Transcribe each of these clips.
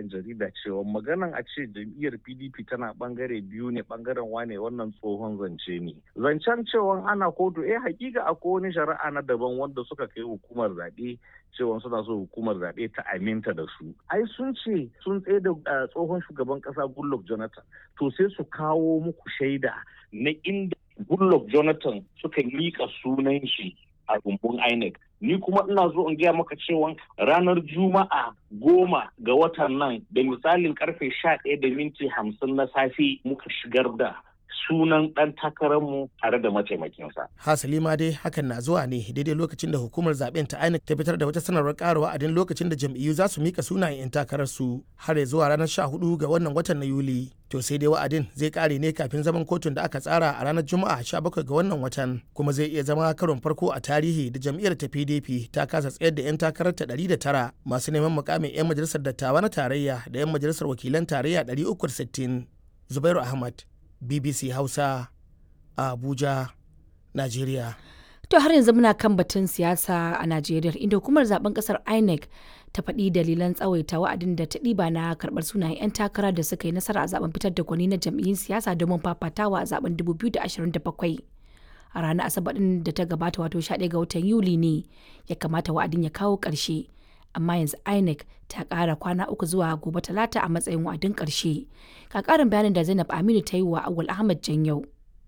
'yan jarida cewa maganan a ce jam'iyyar pdp tana bangare biyu ne bangaren wane wannan tsohon zance ne zancen cewa ana kotu eh hakika akwai wani shari'a na daban wanda suka kai hukumar zaɓe cewa suna so hukumar zaɓe ta aminta da su ai sun ce sun tsaye da tsohon shugaban ƙasa goodluck jonathan to sai su kawo muku shaida na inda goodluck jonathan suka miƙa sunan shi a rumbun INEC. Ni kuma ina zo in gaya maka cewa ranar Juma'a goma ga watan nan da misalin karfe sha ɗaya da minti hamsin na safe muka shigar da sunan ɗan takararmu tare da mataimakinsa. Hasali ma dai hakan na zuwa ne daidai lokacin da hukumar zaben ta INEC ta fitar da wata sanarwar ƙara wa'adin lokacin da jam'iyyu za su mika sunayen 'yan takararsu har ya zuwa ranar 14 ga wannan watan na Yuli. To sai dai wa'adin zai kare ne kafin zaman kotun da aka tsara a ranar Juma'a 17 ga wannan watan kuma zai iya zama karon farko a tarihi da jam'iyyar ta PDP ta kasa tsayar da 'yan takarar ta 109 masu neman mukamin 'yan majalisar dattawa na tarayya da 'yan majalisar wakilan tarayya 360. Zubairu Ahmad, BBC Hausa a Abuja, Najeriya. To har yanzu muna kan batun siyasa a Najeriya inda hukumar zaben kasar INEC ta faɗi dalilan tsawaita wa'adin da ta ɗiba na karɓar sunayen 'yan takara da suka yi nasara a zaben fitar da gwani na jam'iyyun siyasa domin fafatawa a zaben 2027. A ranar Asabar ɗin da ta gabata wato 11 ga watan Yuli ne ya kamata wa'adin ya kawo ƙarshe. Amma yanzu INEC ta ƙara kwana uku zuwa gobe talata a matsayin wa'adin ƙarshe. Ka ƙarin bayanin da Zainab Aminu ta yi wa Awul Ahmad Janyau.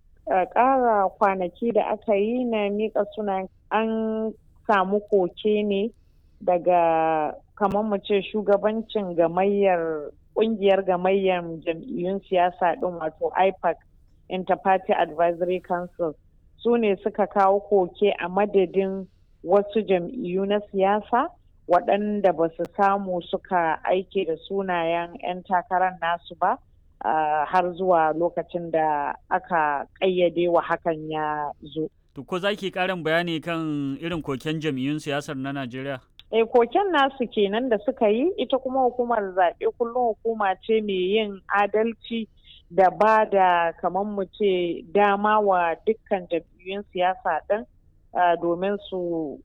ƙara kwanaki da aka yi na miƙa sunan an samu koke ne daga kamar mu ce shugabancin gamayyar ƙungiyar gamayyar jam'iyyun siyasa ɗin wato ipac interparty advisory council su ne suka kawo koke a madadin wasu jam'iyyu na siyasa waɗanda ba su samu suka aike da sunayen 'yan takarar nasu ba Uh, har zuwa lokacin da aka ƙayyade wa hakan ya zo. To ko za ki ƙarin bayani kan irin koken jam'iyyun siyasar na Najeriya? E koken nasu kenan da suka yi ita kuma hukumar zaɓe kullum hukuma ce mai yin adalci da ba da kamar mu ce dama wa dukkan jam'iyyun siyasa ɗin uh, domin su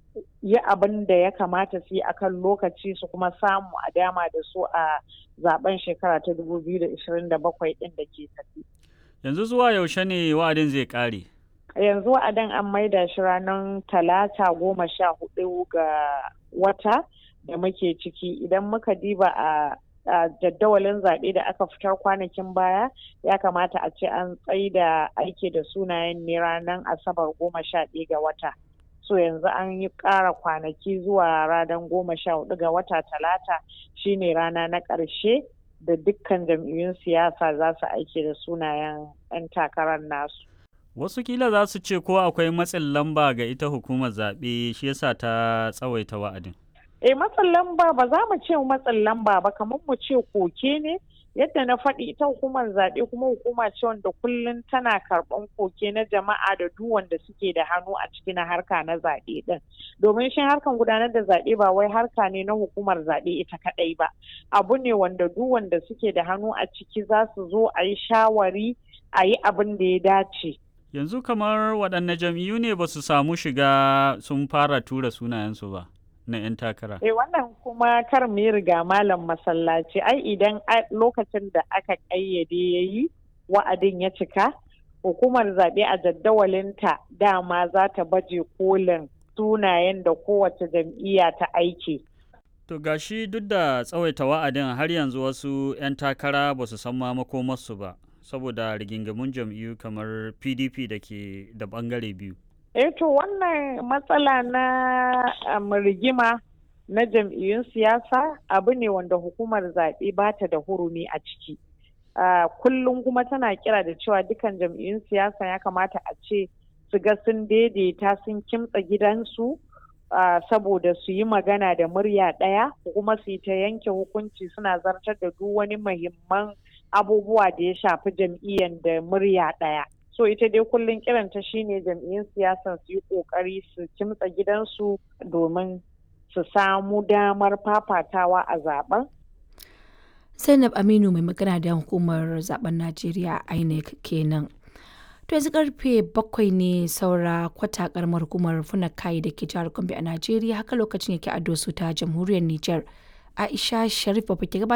yi abin da ya kamata su yi akan lokaci su kuma samu a dama da su a zaben shekara ta 2027 din da ke tafi. Yanzu zuwa yaushe ne wa'adin zai kare? Yanzu wa'adin an maida shi ranar talata goma sha hudu ga wata da muke ciki idan muka diba a jaddawalin zaɓe da aka fitar kwanakin baya ya kamata a ce an tsaida aiki da sunayen ne ranar asabar goma sha ɗaya ga wata. so yanzu an yi ƙara kwanaki zuwa ranar goma sha hudu ga wata talata shine rana na ƙarshe da dukkan jam'iyyun siyasa za su aiki da sunayen 'yan takarar nasu. Wasu kila za su ce ko akwai matsin lamba ga ita hukumar zaɓe shi yasa ta tsawaita wa'adin. Eh matsin lamba ba za mu ce matsin lamba ba kamar mu ce koke ne yadda na faɗi ita hukumar zaɓe kuma hukuma ce wanda kullum tana karɓan koke na jama'a da duk wanda suke da hannu a ciki na harka na zaɓe ɗin domin shi harkan gudanar da zaɓe ba wai harka ne na hukumar zaɓe ita kaɗai ba abu ne wanda duk wanda suke da hannu a ciki za su zo a yi shawari a yi abin da ya dace yanzu kamar waɗanne jam'iyyu ne ba su samu shiga sun fara tura sunayensu ba na 'yan takara. Eh wannan kuma kar mu yi riga malam masallaci ai idan lokacin da aka ƙayyade ya yi wa'adin ya cika hukumar zaɓe a jaddawalinta dama za ta baje kolin sunayen da kowace jam'iyya ta aiki. To gashi duk da tsawaita wa'adin har yanzu wasu 'yan takara ba su san ma makomarsu ba saboda rigingamun jam'iyyu kamar PDP da ke da bangare biyu. eh to wannan matsala na um, rigima na jam'iyyun siyasa abu ne wanda hukumar zaɓe ba ta da hurumi a ciki uh, kullum kuma tana kira da cewa dukan jam'iyyun siyasa ya kamata a ce su ga sun daidaita sun kimtsa gidansu uh, saboda su yi magana da murya ɗaya kuma su yi ta yanke hukunci suna zartar da duk wani muhimman abubuwa da ya shafi jam'iyyar da murya ɗaya so ita dai kullum kiranta shine jam'iyyun siyasan su yi kokari su kimtsa gidansu domin su samu damar fafatawa a zaben zainab aminu mai magana da hukumar zaben najeriya inec kenan to yanzu karfe bakwai ne saura kwata karamar hukumar funakai da ke jihar gombe a najeriya haka lokacin yake a dosu ta jamhuriyar niger aisha sharif ba ke